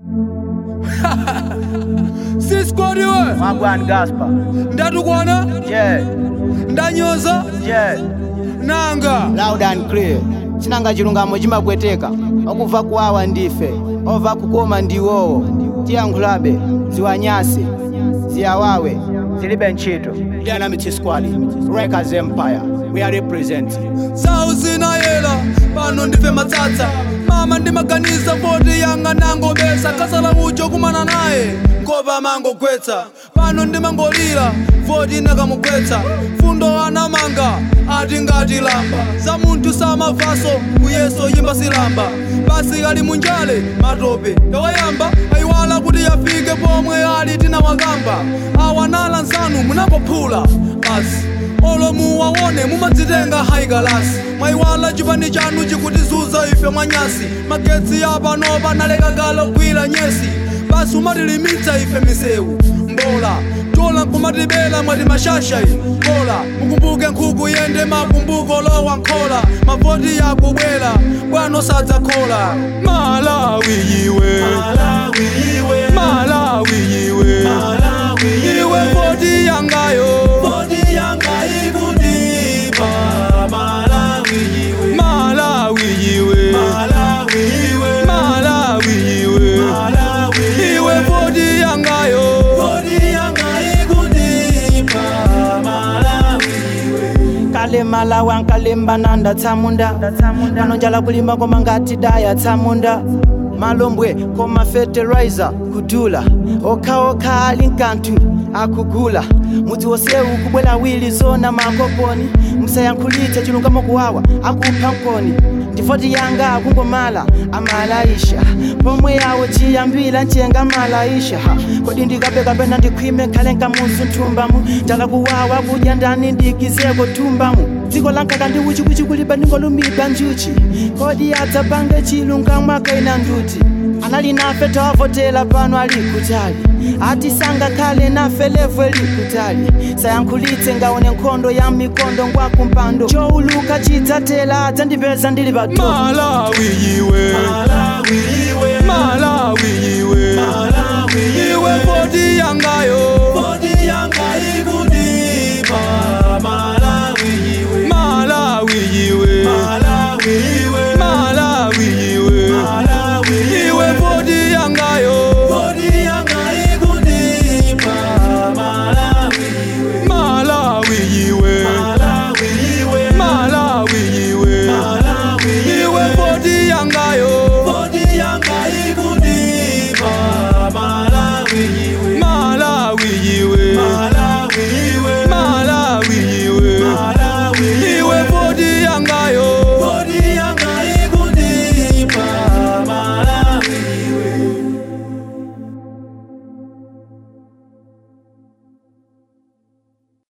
sisikodiwe Magwan Gaspar. ndatukwana Yeah, ndanyoza yeah. nanga Loud and clear. Chinanga chilungamo chimagweteka. Okuva kuwawa ndife. Ova kukoma ndiwowo. Tiyankhulabe. Ziwanyase. Ziyawawe. Zilibe ntchito. Dynamite Squad. Records Empire. We are representing. zawu zinayela pano ndife matsatsa mama ndimaganiza poti yanga nangobesa kasala ucho kumana naye ngoba mangogwetsa pano ndimangolira voti nakamugwetsa fundo anamanga ati ngati lamba za munthu samavaso kuyeso yimba silamba basi kali munjale matope yawayamba ayiwala kuti yafike pomwe ali tinawakamba awanala nsanu munapophula basi olo muwaone mumadzitenga haikalasi mwayiwala chipani chanu chikutizuza ife mwanyasi magetsi apano panaleka kale gwira nyesi basi umatilimitsa ife misewu mbola tola nkumatibela mwati mashasha iyi bola mukumbuke nkhuku yende makumbuko lowa nkhola mavoti yakubwera bwano sadzakhola malawi yiwe malawi yiwe iwe voti yangayo malawi yiwe malawi yiwe iwe voti yangayo kale malawi ankalemba nanda tsamunda pano njala kulimba koma ngati daya tsamunda malombwe koma fertilizer kudula okhaokha ali nkanthu akugula mudzi wonsewu kubwera wili zona makokoni musayankhulitse chilungamo kuwawa akupha mkoni ndifoti yanga akungomala amalaisha pomwe yawo chiyambira nchenga malaisha kodi ndikabe kapena ndikhwime nkhale nkamuzu nthumbamu njala kuwawa kudya ndani ndikizeko thumbamu dziko lankaka ndi uchiuchi kulibe ndingolumidwa njuchi kodi adzapange chilungamo akaina nduti anali nafe tawavotera pano ali kutali ati sangakhale nafe levu eli kutali sayankhulitse ngaone nkhondo ya mikondo ngwakumpando chowuluka chidzatela adzandipeza ndili pa malawi yiwe malawi